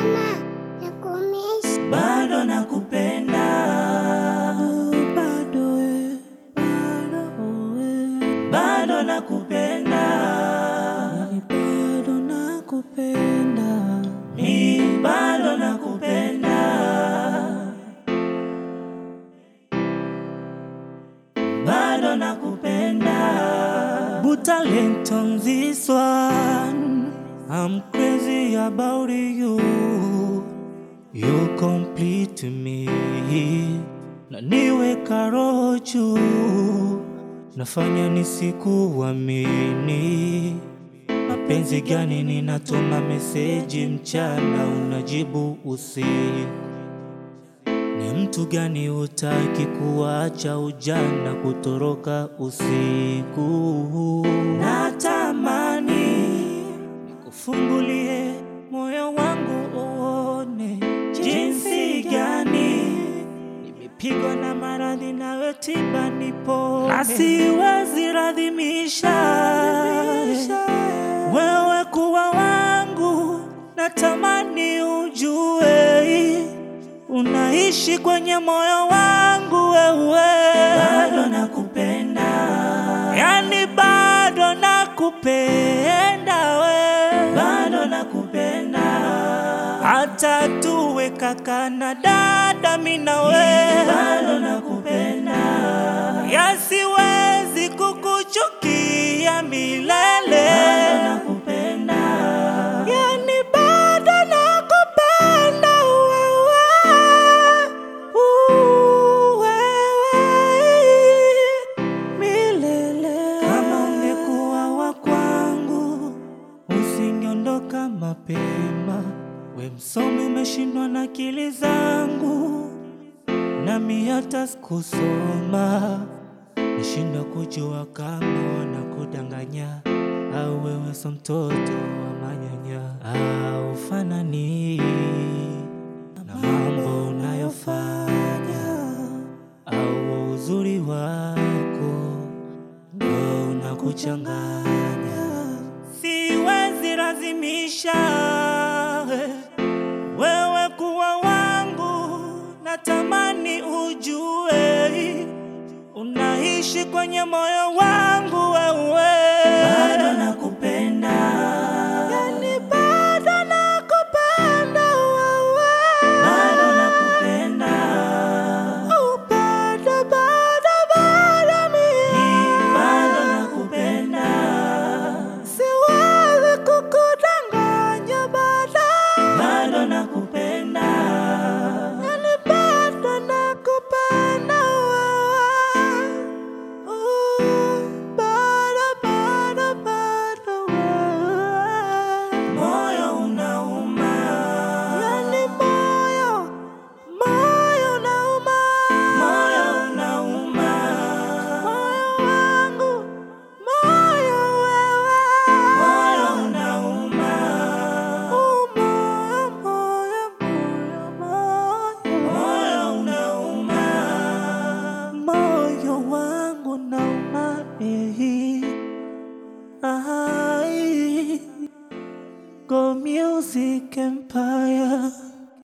Mama, nakumiss. bado nakupenda, bado we, bado we, bado nakupenda, yani bado nakupenda. mi bado nakupenda, bado nakupenda. But talent on this one, I'm crazy about you. You complete me na niweka roho juu, nafanya nisikuamini. Mapenzi gani? Ninatuma meseji mchana, unajibu usiku. Ni mtu gani hutaki kuacha ujana, kutoroka usiku? Natamani nikufungulie moyo wangu uone jinsi gani nimepigwa na maradhi nawe tiba nipone, na siwezi radhimisha wewe kuwa wangu, natamani ujue unaishi kwenye moyo wangu wewe, bado nakupenda, yani bado nakupenda we, bado nakupenda, hata tuwe kaka na dada, mimi na we, bado nakupenda, yasiwezi kukuchukia milele, bado nakupenda, yani bado nakupenda wewe, wewe milele. Kama ungekuwa wa kwangu, usiniondoka mapema. We msomi, umeshindwa na akili zangu, nami hata sikusoma. Nishinda kujua kama wanakudanganya au wewe so mtoto wa manyanya, au fanani na mambo unayofanya au uzuri wako ndo unakuchanganya. Siwezi lazimisha wewe kuwa wangu, natamani ujue unaishi kwenye moyo wangu wewe